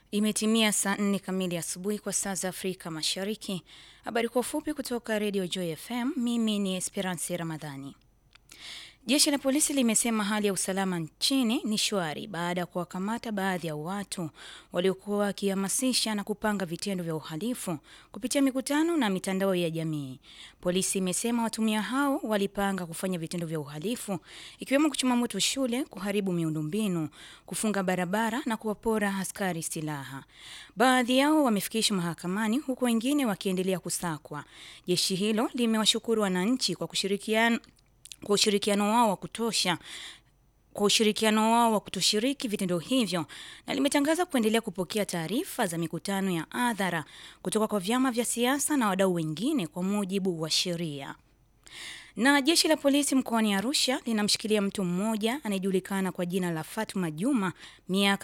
Imetimia saa nne kamili asubuhi kwa saa za Afrika Mashariki. Habari kwa ufupi kutoka Radio Joy FM. Mimi ni Esperance Ramadhani. Jeshi la polisi limesema hali ya usalama nchini ni shwari baada ya kuwakamata baadhi ya watu waliokuwa wakihamasisha na kupanga vitendo vya uhalifu kupitia mikutano na mitandao ya jamii. Polisi imesema watumia hao walipanga kufanya vitendo vya uhalifu ikiwemo kuchoma moto shule, kuharibu miundombinu, kufunga barabara na kuwapora askari silaha. Baadhi yao wamefikishwa mahakamani huku wengine wakiendelea kusakwa. Jeshi hilo limewashukuru wananchi kwa kushirikiana kwa ushirikiano wao wa kutosha kwa ushirikiano wao wa kutoshiriki vitendo hivyo na limetangaza kuendelea kupokea taarifa za mikutano ya hadhara kutoka kwa vyama vya siasa na wadau wengine kwa mujibu wa sheria. Na jeshi la polisi mkoani Arusha linamshikilia mtu mmoja anayejulikana kwa jina la Fatuma Juma miaka